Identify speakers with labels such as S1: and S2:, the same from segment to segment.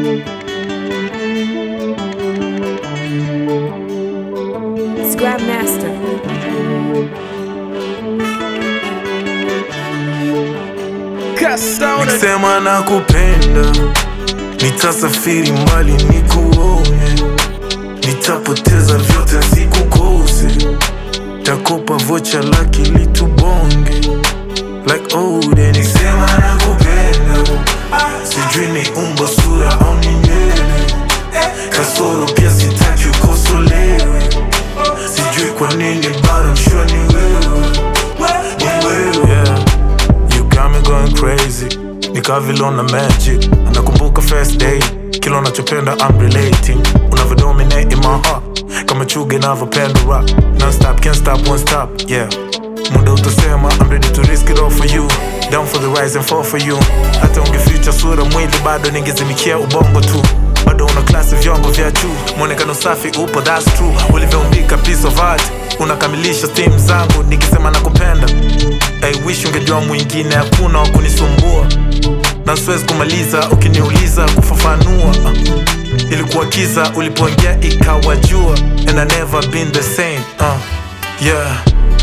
S1: Scrap Master.
S2: Nikisema nakupenda, nitasafiri mbali nikuone, nitapoteza vyote sikukose, takopa vocha laki litubonge like old and Nikisema nakupenda, sijui ni umbo sura au ni nywele, kasoro pia sitaki ukosolewe, sijui kwa nini bado mshua ni wewe, ni wewe yeah. You got me going crazy Nikaa vile una magic Nakumbuka first day Kila unachopenda I'm relating Unavyodominate in my heart Kama chuga inavyopenda rap Non-stop, can't stop, won't stop, yeah Muda utasema I'm ready to risk it all for you Down for the rise and fall for you Hata ungeficha sura mwili bado ningezimikia ubongo tu bado una klasi vyombo vya juu mwonekano safi upo that's true ulivyoumbika piece of art unakamilisha steam zangu nikisema nakupenda I wish ungejua mwingine hakuna wa kunisumbua na siwezi kumaliza ukiniuliza kufafanua uh, ilikuwa kiza ulipoingia ikawa jua and I never been the same uh, yeah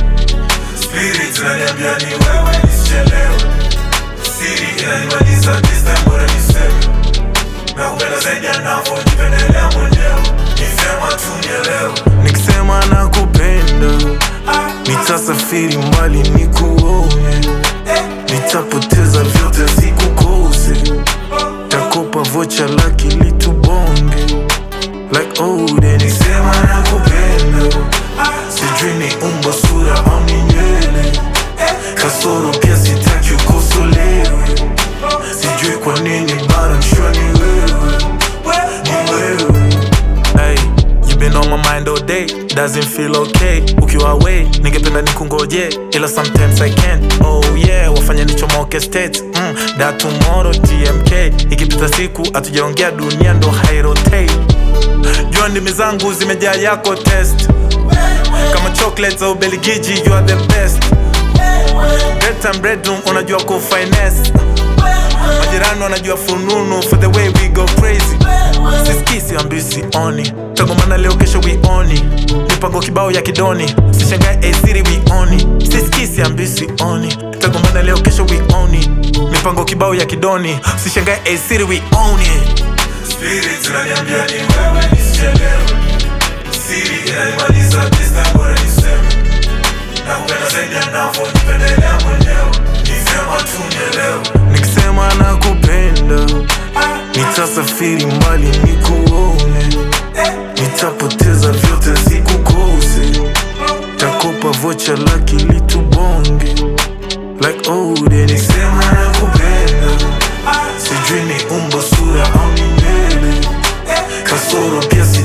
S2: Spirit inaniambia ni wewe nisichelewe Siri inanimaliza this time bora niseme Nakupenda zaidi anavyojipendelea mwenyewe Ni vyema tu nielewe Nikisema nakupenda Nitasafiri mbali nikuone Nitapoteza vyote sikukose Takopa vocha laki litubonge Like old and Nikisema nakupenda Sijui ni umbo sura au ni nywele Kasoro pia sitaki ukosolewe Sijui kwa nini bado mshua ni wewe Ni wewe Hey, you been on my mind all day Doesn't feel okay Ukiwa away, ningependa nikungoje Ila sometimes I can't Oh yeah, wafanya nichomoke states mm, That tomorrow TMK Ikipita siku hatujaongea dunia ndo hairotate Jua ndimi zangu zimejaa yako test Kama chocolates au Belgiji you are the best Bedtime bedroom unajua ku finesse Majirani wanajua fununu for the way we go crazy Siskisi ambi sioni Tagomana leo kesho we oni Mipango kibao ya kidoni Sishangae a city we oni Siskisi ambi sioni Tagomana leo kesho we oni Mipango kibao ya kidoni Sishangae a city we oni Spirit inaniambia ni wewe nisichelewe Siri inanimaliza this time bora niseme Nakupenda zaidi anavyojipendelea mwenyewe Ni vyema tu nielewe Nikisema nakupenda Nitasafiri mbali nikuone Nitapoteza vyote sikukose Takopa vocha laki litubonge Like old and Nikisema nakupenda Sijui ni umbo sura au ni nywele Kasoro pia si